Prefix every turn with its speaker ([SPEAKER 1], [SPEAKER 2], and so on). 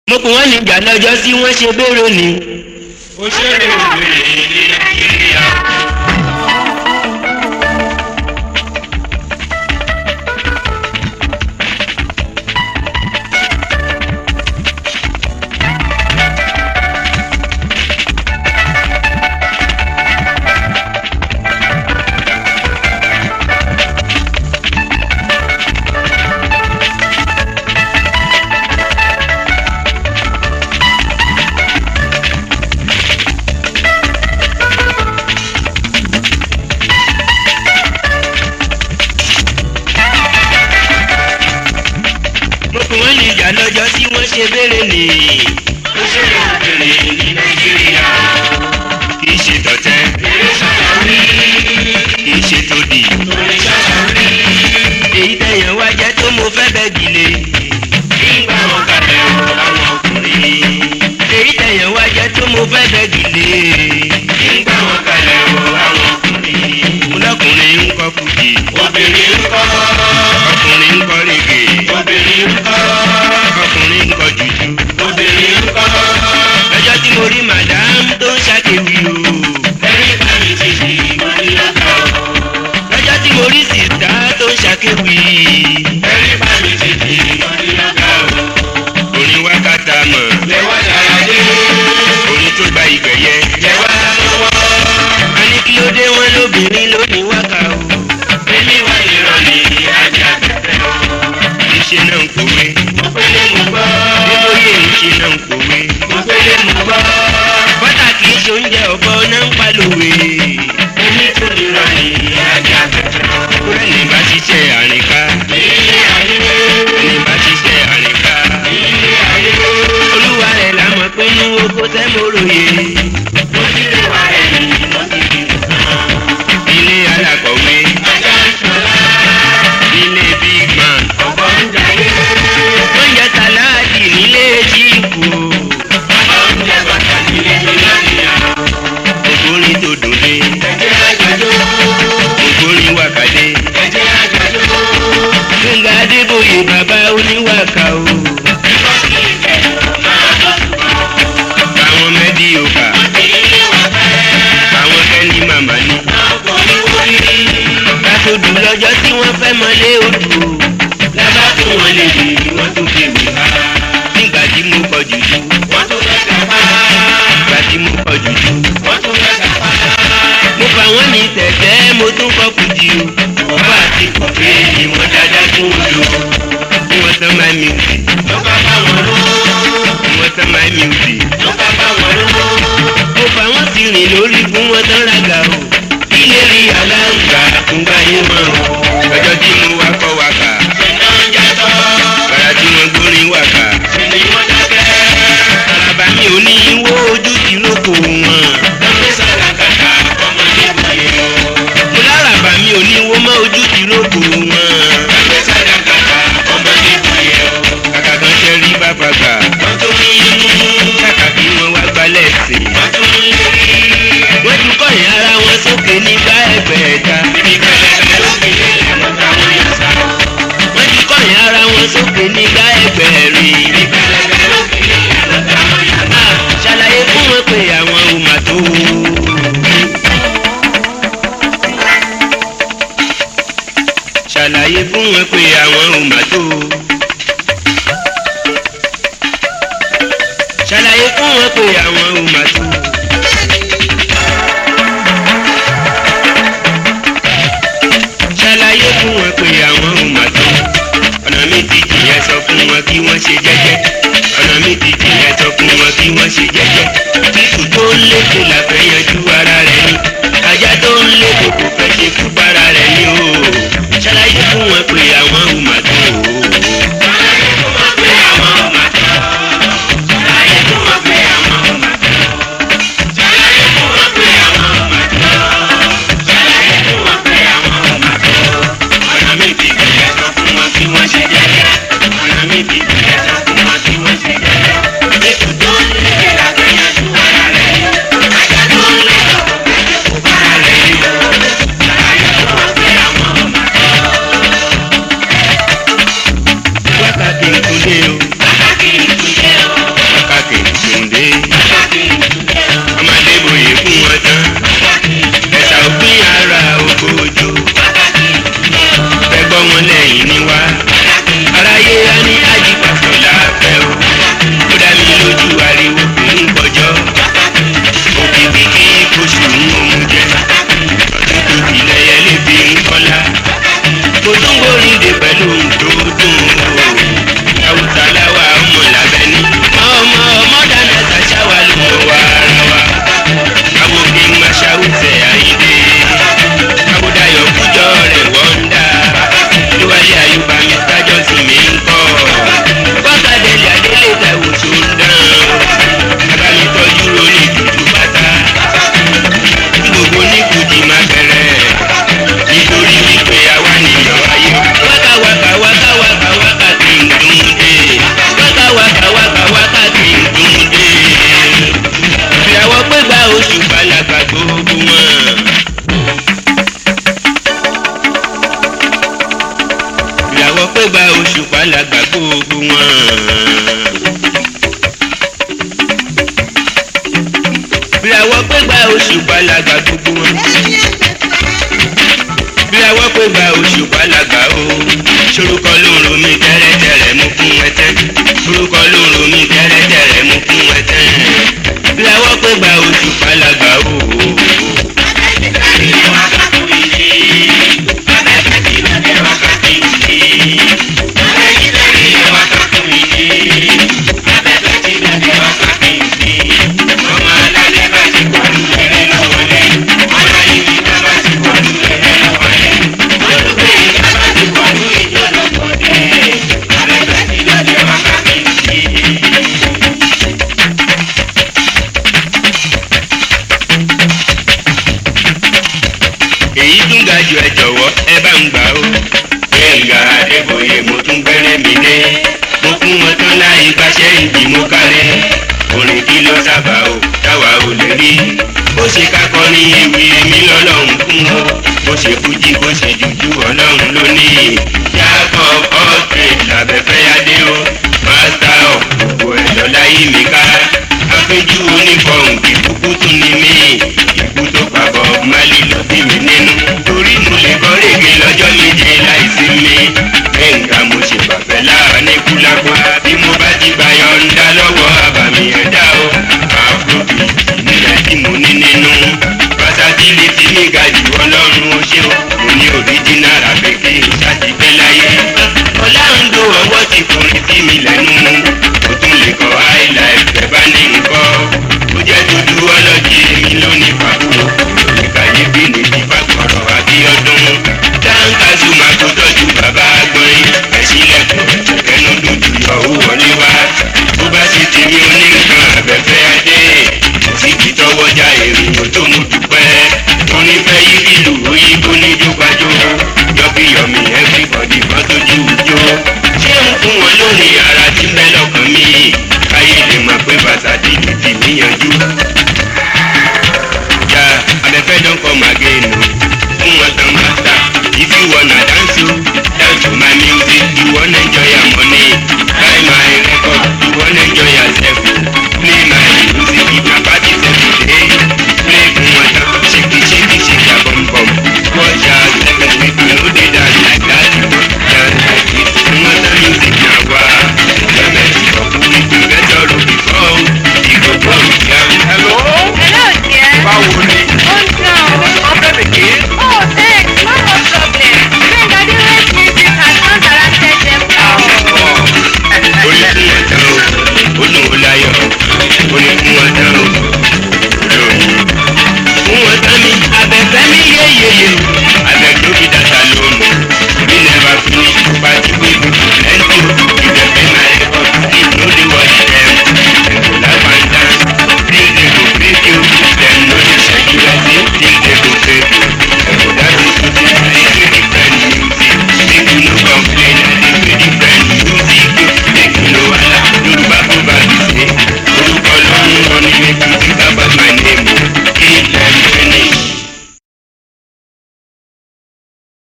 [SPEAKER 1] mo kò wọ́n níjà lọ́jọ́ sí wọ́n ṣe bérò ni.
[SPEAKER 2] òṣèré obìnrin ní nàìjíríà.
[SPEAKER 1] mo kò wọ́n níjà lọ́jọ́ sí wọ́n ṣe bérò ni.
[SPEAKER 2] òṣèré obìnrin ní nàìjíríà.
[SPEAKER 1] kì í ṣe tọ̀tẹ́
[SPEAKER 2] eré sọ̀rọ̀ rí.
[SPEAKER 1] kì í ṣe tòdì.
[SPEAKER 2] orin sọ̀rọ̀ rí.
[SPEAKER 1] èyí tẹ̀yàn wá jẹ́ tó mo fẹ́ bẹ́ gilé.
[SPEAKER 2] nígbà wọn kalẹ̀ o àwọn ọkùnrin.
[SPEAKER 1] èyí tẹ̀yàn wá jẹ́ tó mo fẹ́ bẹ́ gilé.
[SPEAKER 2] nígbà wọn kalẹ̀ o àwọn ọkùnrin.
[SPEAKER 1] ọlọ́kùnrin ń kọ́ kùjì
[SPEAKER 2] obìnrin ń kọ́.
[SPEAKER 1] ọkùnrin ń kọ́ rege
[SPEAKER 2] obìnrin ń kọ́.
[SPEAKER 1] ọkùnrin ń kọ́ jùjú.
[SPEAKER 2] obìnrin ń kọ́.
[SPEAKER 1] lọ́jọ́ tí mo rí madam tó ń ṣàkéwì o.
[SPEAKER 2] ẹ̀rí bá mi ti di ìwọ́n ní ọjọ́.
[SPEAKER 1] lọ́jọ́ tí mo rí sìtá tó ń ṣàkéwì.
[SPEAKER 2] ẹ̀rí bá mi ti di ìwọ́n ní ọjọ́.
[SPEAKER 1] orin wákàtà mọ̀
[SPEAKER 2] lẹ́wọ́ dára dé.
[SPEAKER 1] orin tó gba ìgbẹ̀yẹ.
[SPEAKER 2] lẹ́wọ́ lọ́wọ́.
[SPEAKER 1] a ní kí ló dé wọn lóbìnrin lónìí wákà o.
[SPEAKER 2] èmi wà ìrọ̀lẹ́ ajá tẹ̀tẹ̀ o.
[SPEAKER 1] ìṣe náà ń kòwé.
[SPEAKER 2] mo pélé mo gbọ́.
[SPEAKER 1] nítorí ìṣe náà ń kòwé.
[SPEAKER 2] mo pélé mo gbọ́.
[SPEAKER 1] bọ́tà kì í ṣe oúnjẹ ọ̀bọ náà ń palòwe.
[SPEAKER 2] èmi tún ìrọ̀lẹ́ ajá tẹ̀tẹ̀ o.
[SPEAKER 1] kúrẹ́ ní bá ṣiṣẹ́ àrìnká.
[SPEAKER 2] ilé ayé.
[SPEAKER 1] ní bá ṣiṣẹ́ àrìnká.
[SPEAKER 2] ilé ayé.
[SPEAKER 1] olúwa rẹ̀ la mọ̀ pé inú oko tẹ́ mo ròyè.
[SPEAKER 2] mo ti lè wá ẹ̀yìn mo ti fi nǹkan.
[SPEAKER 1] ilé alákọ̀wé.
[SPEAKER 2] ajá ń ṣọlá.
[SPEAKER 1] ilé big man.
[SPEAKER 2] ọ̀pọ̀ ń jayé.
[SPEAKER 1] oúnjẹ sàláàdì nílé jíìpù.
[SPEAKER 2] bàbá ń jẹ bàtà nílé mi lánìyàn.
[SPEAKER 1] ògbórin tó dòde.
[SPEAKER 2] ẹ̀jẹ̀ àjọjọ́.
[SPEAKER 1] ògbórin wákàdé.
[SPEAKER 2] ẹ̀jẹ̀ àjọjọ́.
[SPEAKER 1] gbẹ̀ngà adébóyè bàbá oníwàkà o.
[SPEAKER 2] ẹ̀kọ́ kì í bẹ̀ máa lọ sùn.
[SPEAKER 1] àwọn mẹ́dí òkà.
[SPEAKER 2] ilé wa fẹ́.
[SPEAKER 1] àwọn kẹ́lí màmá ní.
[SPEAKER 2] ọkọ̀ ní wọlé.
[SPEAKER 1] kásòdù lọ́jọ́ tí wọ́n fẹ́ mọ́lé odò.
[SPEAKER 2] lábá tún wọn lè dì wọ́n tún fi wì ká.
[SPEAKER 1] nígbà tí mo kọ jùjú.
[SPEAKER 2] wọ́n tún fẹ́ kápá.
[SPEAKER 1] nígbà tí mo kọ jùjú.
[SPEAKER 2] wọ́n tún fẹ́ kápá.
[SPEAKER 1] mo fà wọ́n ní tẹ̀tẹ́ mo tún kọ́ kùjì o.
[SPEAKER 2] ọba àti kọ̀fé ni wọ́n dáadáa tún lò.
[SPEAKER 1] bí wọ́n tán máa music.
[SPEAKER 2] ló bá bá wọn lò.
[SPEAKER 1] bí wọ́n tán máa music.
[SPEAKER 2] ló bá bá wọn lò.
[SPEAKER 1] mo fà wọ́n sí rìn lórí fún wọn tán rága o.
[SPEAKER 2] ilé rí aláǹgbá
[SPEAKER 1] àtúngbà yé mọ́ o. ọjọ́ tí mo wá kọ́ wákà.
[SPEAKER 2] ṣẹ̀dá ń jàtọ̀.
[SPEAKER 1] gbàrà tí wọ́n gbórin wákà.
[SPEAKER 2] ṣe ni wọ́n dákẹ́.
[SPEAKER 1] bàbá mi ò ní wó ojú ti lóko wọn.
[SPEAKER 2] lọ́pẹ́ sára kàkà ọmọdé bùyẹ o.
[SPEAKER 1] mo lárabà mi ò ní wó mọ́ ojú ti lóko wọn.
[SPEAKER 2] lọ́pẹ́ sára kàkà ọmọdé bùyẹ o.
[SPEAKER 1] kàkà kan ṣe rí bàbá gbà.
[SPEAKER 2] wọ́n tún ní inú.
[SPEAKER 1] kàkà kí wọ́n wá gbalẹ̀ sí i.
[SPEAKER 2] wọ́n tún ní lérí.
[SPEAKER 1] wọ́n ju kọ́yìn ara wọn sókè nígbà ẹgbẹ̀ẹ́ta.
[SPEAKER 2] ibi pẹlẹbẹ lókè lélẹ̀ wọ́n táwọn yà sá.
[SPEAKER 1] wọ́n ju kọ́yìn ara wọn sókè nígbà ẹgbẹ̀rin.
[SPEAKER 2] ibi pẹlẹbẹ lókè lélẹ̀ wọ́n táwọn yà sá.
[SPEAKER 1] Ah, ṣàlàyé fún wọn pé àwọn ò mà tó. ṣàlàyé fún wọn pé àwọn ò mà tó. ṣàlàyé fún wọn pé àwọn ò mà tó. ṣàlàyé fún wọn pé àwọn ò mà tó. ọ̀nà mi ti jìyẹn sọ fún wọn kí wọ́n ṣe jẹ́jẹ́. ọ̀nà mi ti jìyẹn sọ fún wọn kí wọ́n ṣe jẹ́jẹ́. títù tó ń lékè la fẹ́ yanjú ara rẹ̀ ni. ajá tó ń lékè kò fẹ́ ṣe kú bára rẹ̀ ni o. ṣàlàyé fún wọn pé àwọn ò mà tó.
[SPEAKER 2] ṣàlàyé fún wọn pé àwọn ò mà tó. ṣàlàyé fún wọn pé àwọn ò mà tó. ṣàlàyé fún wọn pé àwọn ò mà tó. ṣàlàyé fún wọn pé àwọn ò mà tó. ọ̀nà mi ti jìyẹn sọ fún wọn kí wọ́n ṣe jẹ́jẹ́. ọ̀nà mi ti jìyẹn sọ fún wọn kí wọ́n ṣe jẹ́jẹ́.
[SPEAKER 1] òṣùpá làgbà gbogbo wọn bí awọ́ pé gba òṣùpá làgbà o sorúkọ ló ń ro mi tẹ́rẹ́tẹ́rẹ́ mú fún ẹ tẹ́ sorúkọ ló ń ro mi tẹ́rẹ́tẹ́rẹ́ mú fún ẹ tẹ́ bí awọ́ pé gba òṣùpá làgbà o. èyí tún ga jù ẹ jọ̀wọ́ ẹ bá ń gbà ó. gbẹ̀ngà adébóyè mo tún gbẹ́rẹ́ mi dé mo fún wọn tán láì gbàṣẹ́ ìdí mo kárẹ́ orin kí ló sábà ó táwa ò lè rí bó ṣe kákọrin ewì èmi lọ́lọ́run fún o bó ṣe fújì bó ṣe jùjú ọlọ́run ló ní jacob alltrade làbẹ́fẹ́ adé o master of gbogbo ẹ̀dọ́ láyé mi ká afẹ́jú onífọ̀hún ìkúkú tún ní mí ikú tó pa Bob Marley ló bí mi nínú torí mo lè kọ́ rèé lọ́jọ́ méje láìsí mi gbẹ̀ngà mo ṣe bàbẹ̀ láàrin kúlápá bí mo bá ti gbà yọ̀ǹda lọ́wọ́ àbàmì ẹ̀dá o afrobeat nílẹ̀ tí mo ní nínú versatility mi ga jù ọlọ́run ó ṣe o mo ní original abẹ́kẹ́ ṣàtìpẹ́ láyé ọ̀làǹdó ọwọ́ ti kọrin sí mi lẹ́nu mo tún lè kọ́ highlife ẹ̀ bá ní nǹkan ó jẹ́ dúdú ọlọ́jì èmi lónìí pàbó ìkàyébí ní ti fàkọ̀rọ̀ àbíọ́dún dáńkà zuma tó tọ́jú bàbá agbọ́nrin ẹ̀sílẹ̀kùn kẹ́nu dúdú yọ ó wọlé wá bó bá sì ti ní oníkan abẹ́fẹ́ adé síbi tọwọ́jà èrò tó mú dúpẹ́ orin fẹ́ yí bílù òyìnbó ní jógbàjó yọbíyọmí everybody kan tójú jó ṣé ń fún wọn lónìí ara tí ń bẹ lọ́kàn mi káyé lè mọ̀ pé bàtà dìbò ti níyànjú